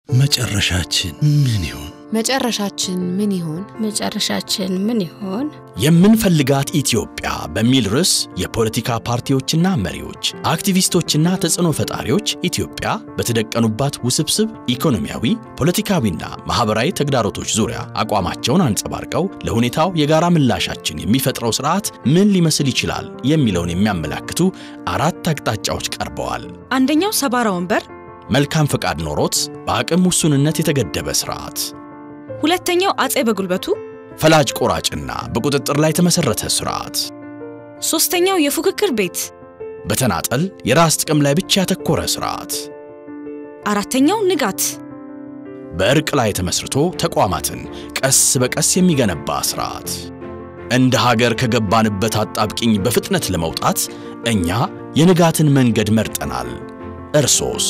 መጨረሻችን ምን ይሆን? መጨረሻችን ምን ይሆን? መጨረሻችን ምን ይሆን? የምንፈልጋት ኢትዮጵያ በሚል ርዕስ የፖለቲካ ፓርቲዎችና መሪዎች፣ አክቲቪስቶችና ተጽዕኖ ፈጣሪዎች ኢትዮጵያ በተደቀኑባት ውስብስብ ኢኮኖሚያዊ፣ ፖለቲካዊና ማህበራዊ ተግዳሮቶች ዙሪያ አቋማቸውን አንጸባርቀው ለሁኔታው የጋራ ምላሻችን የሚፈጥረው ስርዓት ምን ሊመስል ይችላል የሚለውን የሚያመላክቱ አራት አቅጣጫዎች ቀርበዋል። አንደኛው ሰባራ ወንበር፣ መልካም ፈቃድ ኖሮት በአቅም ውሱንነት የተገደበ ስርዓት፣ ሁለተኛው አጼ በጉልበቱ፣ ፈላጭ ቆራጭና በቁጥጥር ላይ የተመሰረተ ስርዓት፣ ሶስተኛው የፉክክር ቤት፣ በተናጠል የራስ ጥቅም ላይ ብቻ ያተኮረ ስርዓት፣ አራተኛው ንጋት፣ በእርቅ ላይ ተመስርቶ ተቋማትን ቀስ በቀስ የሚገነባ ስርዓት። እንደ ሀገር ከገባንበት አጣብቂኝ በፍጥነት ለመውጣት እኛ የንጋትን መንገድ መርጠናል። እርሶስ?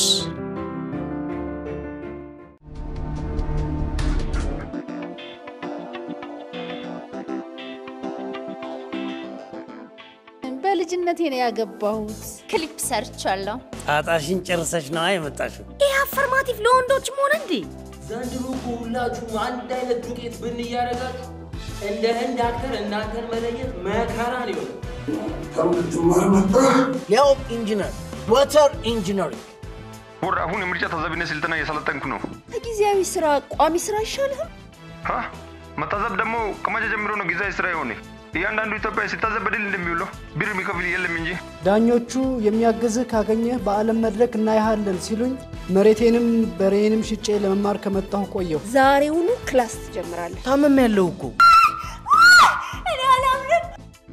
በልጅነቴ ነው ያገባሁት። ክሊፕ ሰርቻለሁ። ጣጣሽን ጨርሰሽ ነዋ የመጣሽው። ይህ አፈርማቲቭ ለወንዶችም ሆነ እንዴ? ዘንድሮ እኮ ሁላችሁም አንድ አይነት ዱቄት ብን እያደረጋችሁ እንደ ህንድ አክተር እናንተን መለየት መከራ ነው የሆነ። ያው ኢንጂነር ወተር ኢንጂነሪንግ ወር አሁን የምርጫ ታዛቢነት ስልጠና እየሰለጠንኩ ነው። ከጊዜያዊ ስራ ቋሚ ስራ አይሻልህም? ሀ መታዘብ ደግሞ ከመቼ ጀምሮ ነው ጊዜያዊ ስራ የሆነ? እያንዳንዱ ኢትዮጵያ ሲታዘብ በድል እንደሚውለው ብር የሚከፍል የለም እንጂ። ዳኞቹ የሚያግዝህ ካገኘህ በዓለም መድረክ እናይሃለን ሲሉኝ መሬቴንም በሬንም ሽጬ ለመማር ከመጣሁ ቆየሁ። ዛሬውኑ ክላስ ትጀምራለህ። ታመም ያለው እኮ እኔ አላምንም።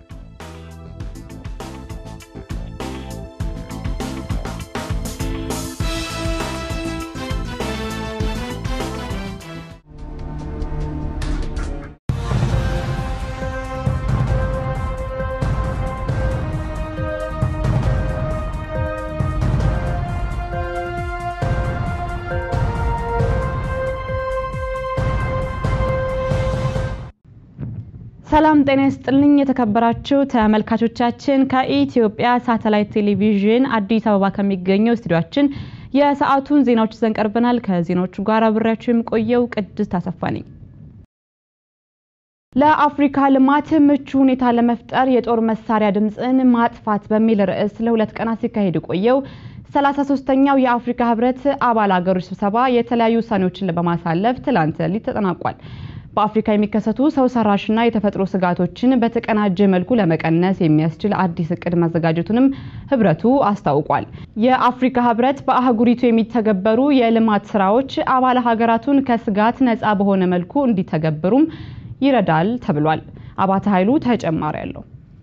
ሰላም ጤና ይስጥልኝ የተከበራችሁ ተመልካቾቻችን ከኢትዮጵያ ሳተላይት ቴሌቪዥን አዲስ አበባ ከሚገኘው ስቱዲዮአችን የሰዓቱን ዜናዎች ይዘን ቀርበናል። ከዜናዎቹ ጋር አብሬያችሁ የምቆየው ቅድስት አሰፋ ነኝ። ለአፍሪካ ልማት ምቹ ሁኔታ ለመፍጠር የጦር መሳሪያ ድምፅን ማጥፋት በሚል ርዕስ ለሁለት ቀናት ሲካሄድ የቆየው 33ኛው የአፍሪካ ህብረት አባል ሀገሮች ስብሰባ የተለያዩ ውሳኔዎችን በማሳለፍ ትላንት ሌሊት ተጠናቋል። በአፍሪካ የሚከሰቱ ሰው ሰራሽና የተፈጥሮ ስጋቶችን በተቀናጀ መልኩ ለመቀነስ የሚያስችል አዲስ እቅድ ማዘጋጀቱንም ህብረቱ አስታውቋል። የአፍሪካ ህብረት በአህጉሪቱ የሚተገበሩ የልማት ስራዎች አባል ሀገራቱን ከስጋት ነፃ በሆነ መልኩ እንዲተገብሩም ይረዳል ተብሏል። አባተ ኃይሉ ተጨማሪ አለው።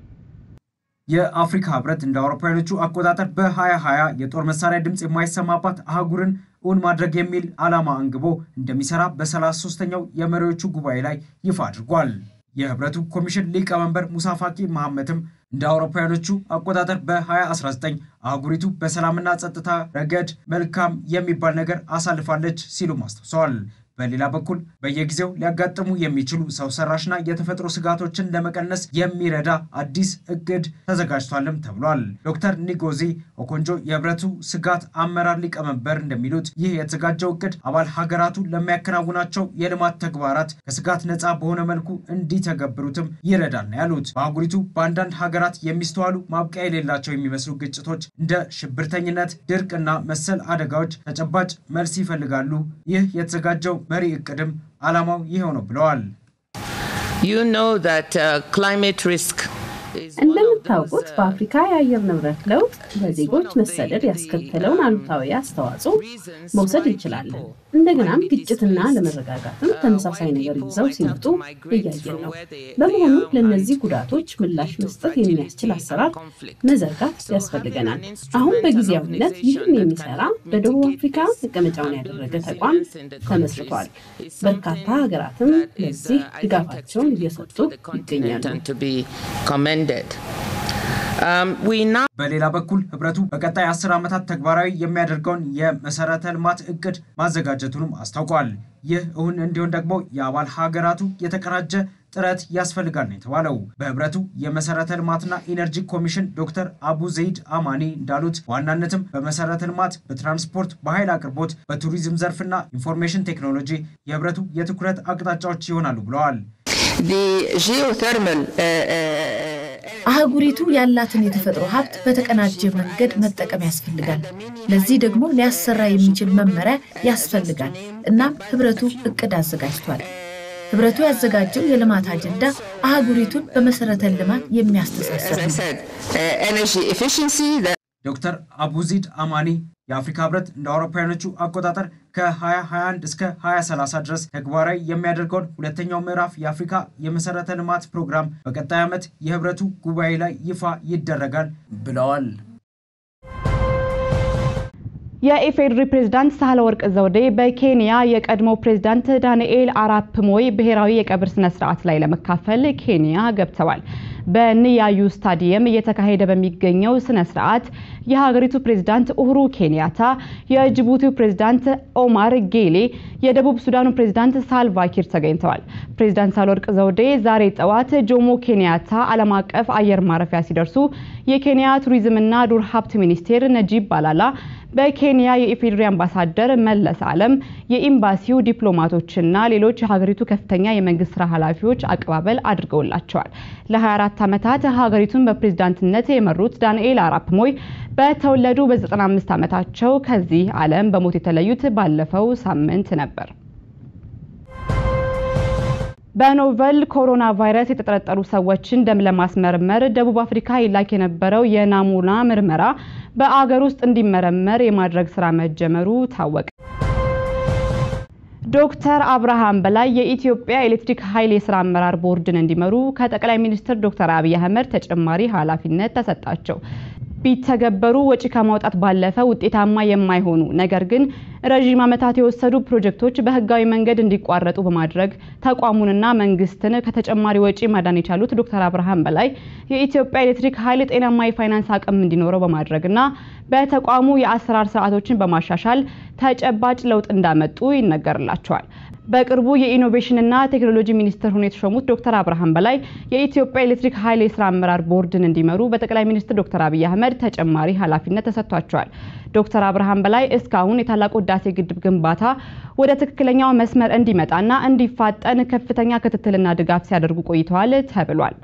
የአፍሪካ ህብረት እንደ አውሮፓውያኖቹ አቆጣጠር በ2020 የጦር መሳሪያ ድምፅ የማይሰማባት አህጉርን እውን ማድረግ የሚል ዓላማ አንግቦ እንደሚሰራ በ33ኛው የመሪዎቹ ጉባኤ ላይ ይፋ አድርጓል። የህብረቱ ኮሚሽን ሊቀመንበር ሙሳ ፋቂ መሐመድም እንደ አውሮፓውያኖቹ አቆጣጠር በ2019 አህጉሪቱ በሰላምና ጸጥታ ረገድ መልካም የሚባል ነገር አሳልፋለች ሲሉም አስታውሰዋል። በሌላ በኩል በየጊዜው ሊያጋጥሙ የሚችሉ ሰው ሰራሽና የተፈጥሮ ስጋቶችን ለመቀነስ የሚረዳ አዲስ እቅድ ተዘጋጅቷልም ተብሏል። ዶክተር ኒጎዚ ኦኮንጆ የህብረቱ ስጋት አመራር ሊቀመንበር እንደሚሉት ይህ የተዘጋጀው እቅድ አባል ሀገራቱ ለሚያከናውናቸው የልማት ተግባራት ከስጋት ነፃ በሆነ መልኩ እንዲተገብሩትም ይረዳል ነው ያሉት። በአህጉሪቱ በአንዳንድ ሀገራት የሚስተዋሉ ማብቂያ የሌላቸው የሚመስሉ ግጭቶች እንደ ሽብርተኝነት፣ ድርቅና መሰል አደጋዎች ተጨባጭ መልስ ይፈልጋሉ። ይህ የተዘጋጀው መሪ እቅድም ዓላማው ይኸው ነው ብለዋል። እንደምታውቁት በአፍሪካ የአየር ንብረት ለውጥ በዜጎች መሰደድ ያስከተለውን አሉታዊ አስተዋጽኦ መውሰድ እንችላለን። እንደገናም ግጭትና ለመረጋጋትም ተመሳሳይ ነገር ይዘው ሲመጡ እያየን ነው። በመሆኑ ለእነዚህ ጉዳቶች ምላሽ መስጠት የሚያስችል አሰራር መዘርጋት ያስፈልገናል። አሁን በጊዜያዊነት ይህን የሚሰራ በደቡብ አፍሪካ መቀመጫውን ያደረገ ተቋም ተመስርቷል። በርካታ ሀገራትም ለዚህ ድጋፋቸውን እየሰጡ ይገኛሉ። በሌላ በኩል ህብረቱ በቀጣይ አስር ዓመታት ተግባራዊ የሚያደርገውን የመሰረተ ልማት እቅድ ማዘጋጀቱንም አስታውቋል። ይህ እውን እንዲሆን ደግሞ የአባል ሀገራቱ የተቀናጀ ጥረት ያስፈልጋል ነው የተባለው። በህብረቱ የመሰረተ ልማትና ኢነርጂ ኮሚሽን ዶክተር አቡ ዘይድ አማኒ እንዳሉት በዋናነትም በመሰረተ ልማት፣ በትራንስፖርት፣ በኃይል አቅርቦት፣ በቱሪዝም ዘርፍና ኢንፎርሜሽን ቴክኖሎጂ የህብረቱ የትኩረት አቅጣጫዎች ይሆናሉ ብለዋል። አህጉሪቱ ያላትን የተፈጥሮ ሀብት በተቀናጀ መንገድ መጠቀም ያስፈልጋል። ለዚህ ደግሞ ሊያሰራ የሚችል መመሪያ ያስፈልጋል። እናም ህብረቱ እቅድ አዘጋጅቷል። ህብረቱ ያዘጋጀው የልማት አጀንዳ አህጉሪቱን በመሰረተ ልማት የሚያስተሳሰር ነው። ዶክተር አቡዚድ አማኒ የአፍሪካ ህብረት እንደ አውሮፓውያኖቹ አቆጣጠር ከ2021 እስከ 2030 ድረስ ተግባራዊ የሚያደርገውን ሁለተኛው ምዕራፍ የአፍሪካ የመሰረተ ልማት ፕሮግራም በቀጣይ ዓመት የህብረቱ ጉባኤ ላይ ይፋ ይደረጋል ብለዋል። የኢፌዴሪ ፕሬዝዳንት ሳህለወርቅ ዘውዴ በኬንያ የቀድሞ ፕሬዝዳንት ዳንኤል አራፕ ሞይ ብሔራዊ የቀብር ስነ ስርዓት ላይ ለመካፈል ኬንያ ገብተዋል። በንያዩ ስታዲየም እየተካሄደ በሚገኘው ስነ ስርዓት የሀገሪቱ ፕሬዝዳንት ኡሁሩ ኬንያታ፣ የጅቡቲው ፕሬዝዳንት ኦማር ጌሌ፣ የደቡብ ሱዳኑ ፕሬዝዳንት ሳልቫ ኪር ተገኝተዋል። ፕሬዝዳንት ሳህለወርቅ ዘውዴ ዛሬ ጠዋት ጆሞ ኬንያታ ዓለም አቀፍ አየር ማረፊያ ሲደርሱ የኬንያ ቱሪዝምና ዱር ሀብት ሚኒስቴር ነጂብ ባላላ በኬንያ የኢፌዴሪ አምባሳደር መለስ አለም የኤምባሲው ዲፕሎማቶችና ሌሎች የሀገሪቱ ከፍተኛ የመንግስት ስራ ኃላፊዎች አቀባበል አድርገውላቸዋል። ለ24 ዓመታት ሀገሪቱን በፕሬዝዳንትነት የመሩት ዳንኤል አራፕ ሞይ በተወለዱ በ95 ዓመታቸው ከዚህ ዓለም በሞት የተለዩት ባለፈው ሳምንት ነበር። በኖቨል ኮሮና ቫይረስ የተጠረጠሩ ሰዎችን ደም ለማስመርመር ደቡብ አፍሪካ ይላክ የነበረው የናሙና ምርመራ በአገር ውስጥ እንዲመረመር የማድረግ ስራ መጀመሩ ታወቀ። ዶክተር አብርሃም በላይ የኢትዮጵያ ኤሌክትሪክ ኃይል የስራ አመራር ቦርድን እንዲመሩ ከጠቅላይ ሚኒስትር ዶክተር አብይ አህመድ ተጨማሪ ኃላፊነት ተሰጣቸው። ቢተገበሩ ወጪ ከማውጣት ባለፈ ውጤታማ የማይሆኑ ነገር ግን ረዥም ዓመታት የወሰዱ ፕሮጀክቶች በህጋዊ መንገድ እንዲቋረጡ በማድረግ ተቋሙንና መንግስትን ከተጨማሪ ወጪ ማዳን የቻሉት ዶክተር አብርሃም በላይ የኢትዮጵያ ኤሌክትሪክ ኃይል ጤናማ የፋይናንስ አቅም እንዲኖረው በማድረግና በተቋሙ የአሰራር ስርዓቶችን በማሻሻል ተጨባጭ ለውጥ እንዳመጡ ይነገርላቸዋል። በቅርቡ የኢኖቬሽንና ቴክኖሎጂ ሚኒስትር ሆነው የተሾሙት ዶክተር አብርሃም በላይ የኢትዮጵያ ኤሌክትሪክ ኃይል የስራ አመራር ቦርድን እንዲመሩ በጠቅላይ ሚኒስትር ዶክተር አብይ አህመድ ተጨማሪ ኃላፊነት ተሰጥቷቸዋል። ዶክተር አብርሃም በላይ እስካሁን የታላቁ ህዳሴ ግድብ ግንባታ ወደ ትክክለኛው መስመር እንዲመጣና እንዲፋጠን ከፍተኛ ክትትልና ድጋፍ ሲያደርጉ ቆይተዋል ተብሏል።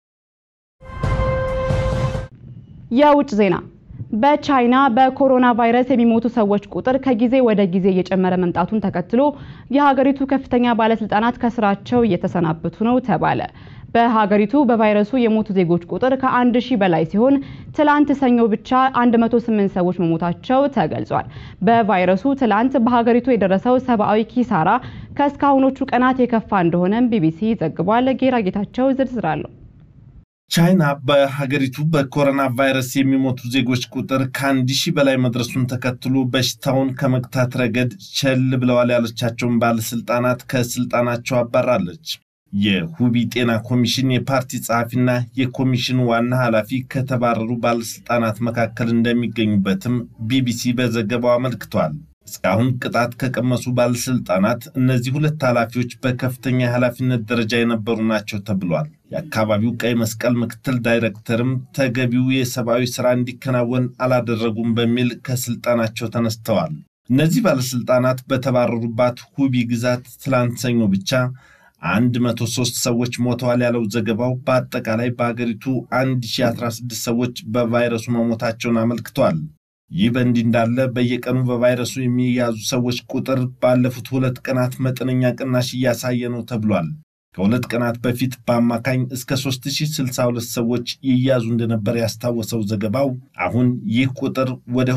የውጭ ዜና በቻይና በኮሮና ቫይረስ የሚሞቱ ሰዎች ቁጥር ከጊዜ ወደ ጊዜ እየጨመረ መምጣቱን ተከትሎ የሀገሪቱ ከፍተኛ ባለስልጣናት ከስራቸው እየተሰናበቱ ነው ተባለ። በሀገሪቱ በቫይረሱ የሞቱ ዜጎች ቁጥር ከአንድ ሺህ በላይ ሲሆን ትላንት ሰኞ ብቻ 108 ሰዎች መሞታቸው ተገልጿል። በቫይረሱ ትላንት በሀገሪቱ የደረሰው ሰብአዊ ኪሳራ ከእስካሁኖቹ ቀናት የከፋ እንደሆነም ቢቢሲ ዘግቧል። ጌራ ጌታቸው ዝርዝር አለው። ቻይና በሀገሪቱ በኮሮና ቫይረስ የሚሞቱ ዜጎች ቁጥር ከአንድ ሺህ በላይ መድረሱን ተከትሎ በሽታውን ከመግታት ረገድ ቸል ብለዋል ያለቻቸውን ባለስልጣናት ከስልጣናቸው አባራለች። የሁቢ ጤና ኮሚሽን የፓርቲ ጸሐፊና የኮሚሽኑ ዋና ኃላፊ ከተባረሩ ባለስልጣናት መካከል እንደሚገኙበትም ቢቢሲ በዘገባው አመልክቷል። እስካሁን ቅጣት ከቀመሱ ባለስልጣናት እነዚህ ሁለት ኃላፊዎች በከፍተኛ የኃላፊነት ደረጃ የነበሩ ናቸው ተብሏል። የአካባቢው ቀይ መስቀል ምክትል ዳይሬክተርም ተገቢው የሰብአዊ ስራ እንዲከናወን አላደረጉም በሚል ከስልጣናቸው ተነስተዋል። እነዚህ ባለስልጣናት በተባረሩባት ሁቢ ግዛት ትላንት ሰኞ ብቻ 103 ሰዎች ሞተዋል ያለው ዘገባው በአጠቃላይ በአገሪቱ 1016 ሰዎች በቫይረሱ መሞታቸውን አመልክቷል። ይህ በእንዲህ እንዳለ በየቀኑ በቫይረሱ የሚያዙ ሰዎች ቁጥር ባለፉት ሁለት ቀናት መጠነኛ ቅናሽ እያሳየ ነው ተብሏል። ከሁለት ቀናት በፊት በአማካኝ እስከ 3062 ሰዎች ይያዙ እንደነበር ያስታወሰው ዘገባው አሁን ይህ ቁጥር ወደ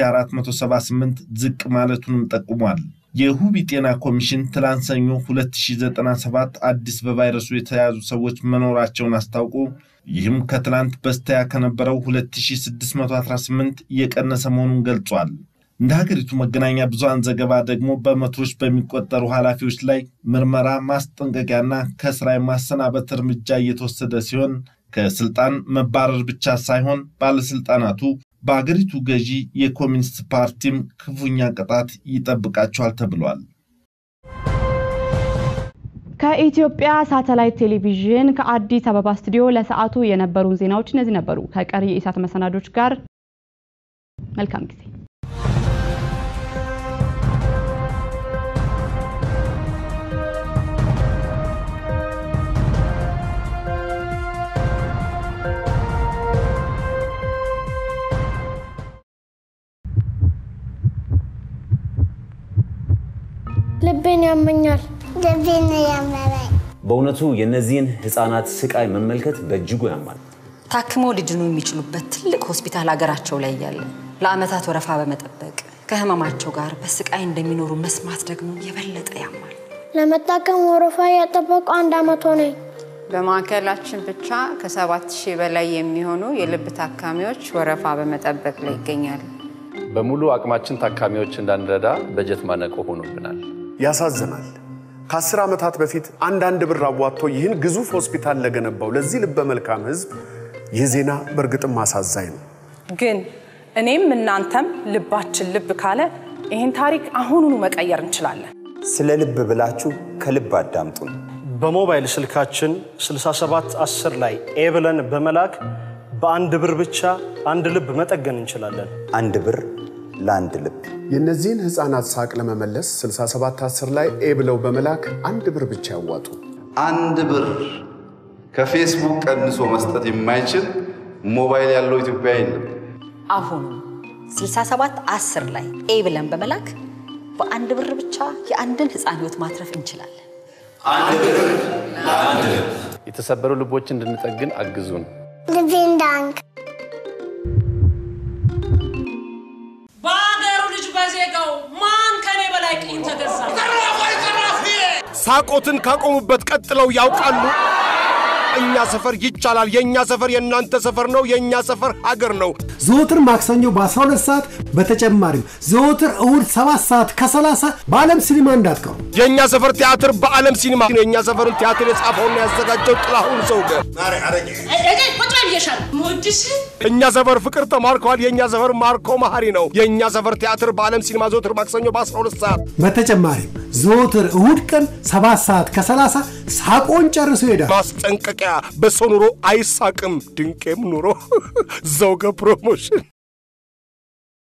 2478 ዝቅ ማለቱንም ጠቁሟል። የሁቢ ጤና ኮሚሽን ትላንት ሰኞ 2097 አዲስ በቫይረሱ የተያዙ ሰዎች መኖራቸውን አስታውቆ ይህም ከትላንት በስቲያ ከነበረው 2618 እየቀነሰ መሆኑን ገልጿል። እንደ ሀገሪቱ መገናኛ ብዙሃን ዘገባ ደግሞ በመቶዎች በሚቆጠሩ ኃላፊዎች ላይ ምርመራ፣ ማስጠንቀቂያና ከስራ የማሰናበት እርምጃ እየተወሰደ ሲሆን ከስልጣን መባረር ብቻ ሳይሆን ባለስልጣናቱ በአገሪቱ ገዢ የኮሚኒስት ፓርቲም ክፉኛ ቅጣት ይጠብቃቸዋል ተብሏል። ከኢትዮጵያ ሳተላይት ቴሌቪዥን ከአዲስ አበባ ስቱዲዮ ለሰዓቱ የነበሩን ዜናዎች እነዚህ ነበሩ። ከቀሪ የኢሳት መሰናዶች ጋር መልካም ጊዜ። ልቤን ያመኛል። ልቤን ያመመኝ። በእውነቱ የእነዚህን ህፃናት ስቃይ መመልከት በእጅጉ ያማል። ታክመው ሊድኑ የሚችሉበት ትልቅ ሆስፒታል ሀገራቸው ላይ እያለ ለአመታት ወረፋ በመጠበቅ ከህመማቸው ጋር በስቃይ እንደሚኖሩ መስማት ደግሞ የበለጠ ያማል። ለመታከም ወረፋ ያጠበቁ አንድ አመት ሆነኝ። በማዕከላችን ብቻ ከሰባት ሺህ በላይ የሚሆኑ የልብ ታካሚዎች ወረፋ በመጠበቅ ላይ ይገኛሉ። በሙሉ አቅማችን ታካሚዎች እንዳንረዳ በጀት ማነቆ ሆኖብናል። ያሳዝናል። ከአስር ዓመታት በፊት አንዳንድ ብር አዋጥቶ ይህን ግዙፍ ሆስፒታል ለገነባው ለዚህ ልበ መልካም ህዝብ ይህ ዜና በእርግጥም አሳዛኝ ነው። ግን እኔም እናንተም ልባችን ልብ ካለ ይህን ታሪክ አሁኑኑ መቀየር እንችላለን። ስለ ልብ ብላችሁ ከልብ አዳምጡን። በሞባይል ስልካችን 6710 ላይ ኤ ብለን በመላክ በአንድ ብር ብቻ አንድ ልብ መጠገን እንችላለን። አንድ ብር ለአንድ ልብ። የእነዚህን ህፃናት ሳቅ ለመመለስ 6710 ላይ ኤ ብለው በመላክ አንድ ብር ብቻ ያዋጡ። አንድ ብር ከፌስቡክ ቀንሶ መስጠት የማይችል ሞባይል ያለው ኢትዮጵያ የለም። አሁኑ 67 10 ላይ ኤ ብለን በመላክ በአንድ ብር ብቻ የአንድን ህፃን ህይወት ማትረፍ እንችላለን። አንድ ብር ለአንድ ልብ። የተሰበሩ ልቦች እንድንጠግን አግዙን። ልቤን ዳንክ በአገሩ ልጅ በዜጋው ማን ከኔ በላይ ቅኝ ተገዛ? ሳቆትን ካቆሙበት ቀጥለው ያውቃሉ። እኛ ሰፈር ይቻላል። የእኛ ሰፈር የእናንተ ሰፈር ነው። የእኛ ሰፈር ሀገር ነው። ዘወትር ማክሰኞ በ12 ሰዓት በተጨማሪም ዘወትር እሁድ 7 ሰዓት ከ30 በዓለም ሲኒማ እንዳትቀሩ። የእኛ ሰፈር ቲያትር በዓለም ሲኒማ ነው። የእኛ ሰፈርን ቲያትር የጻፈውና ያዘጋጀው ጥላሁን ዘውገ። ቁጭ ብዬሻል ሞድሽ እኛ ሰፈር ፍቅር ተማርከዋል። የእኛ ሰፈር ማርኮ መሀሪ ነው። የእኛ ሰፈር ቲያትር በዓለም ሲኒማ ዘወትር ማክሰኞ በ12 ሰዓት በተጨማሪም ዘወትር እሁድ ቀን 7 ሰዓት ከ30 ሳቆን ጨርሶ ይሄዳል። ማስጠንቀቂያ፣ በሰው ኑሮ አይሳቅም፣ ድንቄም ኑሮ ዘውገ ፕሮሞሽን